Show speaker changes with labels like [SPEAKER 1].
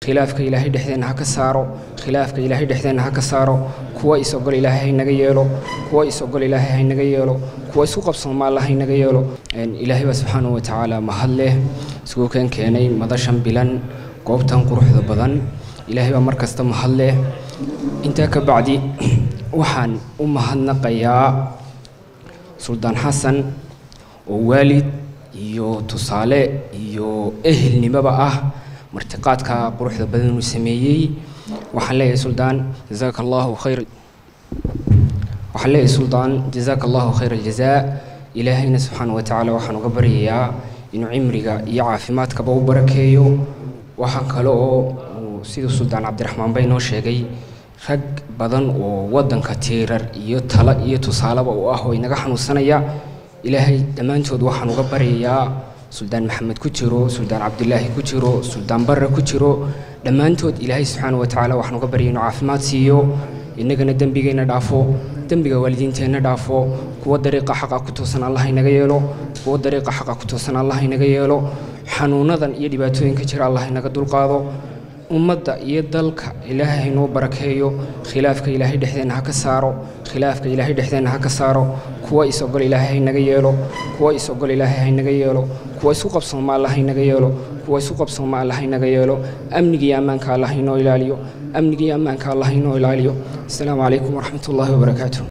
[SPEAKER 1] khilaafka ilaahay dhexdeenna ha ka saaro khilaafka ilaahay dhexdeenna ha ka saaro kuwa is-ogol ilaahay haynaga yeelo kuwa is-ogol ilaahay haynaga yeelo kuwa isku qabsooma alla haynaga yeelo ilaahay baa subxaanahu wa tacaala mahad leh iskugu keen keenay madashan bilan goobtan quruxda badan ilaahay baa mar kasta mahad leh intaa ka bacdi waxaan u mahadnaqayaa suldaan xasan oo waalid iyo tusaale iyo ehelnimoba ah martiqaadka quruxda badan uu sameeyey waxaan leeyahay suldaan jazaaka allahu khayr waxaan leeyahay suldaan jazaaka allahu khayr aljazaa ilaahayna subxaana wa tacaala waxaan uga baryayaa inuu cimriga iyo caafimaadkaba u barakeeyo waxaa kale oo siduu suldaan cabdiraxmaan bay noo sheegay rag badan oo waddanka tiirar iyo talo iyo tusaaleba u ah oo inaga xanuunsanaya ilaahay dhammaantood waxaan uga baryayaa suldaan maxamed ku jiro suldaan cabdilaahi ku jiro suldaan barre ku jiro dhammaantood ilaahay subxaana wa tacaala waxaan uga baryay inuu caafimaad siiyo innagana dembigeenna dhaafo dembiga waalidiinteenna dhaafo kuwa dariiqa xaqa ku toosan allah inaga yeelo kuwa dariiqa xaqa ku toosan allah inaga yeelo xanuunadan iyo dhibaatooyinka jira allah inaga dulqaado ummadda iyo dalka ilaahay haynoo barakeeyo khilaafka ilaahay dhexdeenna ha ka saaro khilaafka ilaahay dhexdeenna ha ka saaro kuwa is-ogol ilaahay haynaga yeelo kuwa is-ogol ilaahay haynaga yeelo kuwa isku qabsooma alla haynaga yeelo kuwa isku qabsooma alla haynaga yeelo amniga iyo ammaanka alla haynoo ilaaliyo amniga iyo ammaanka alla haynoo ilaaliyo asalaamu calaykum waraxmat ullaahi wabarakaatu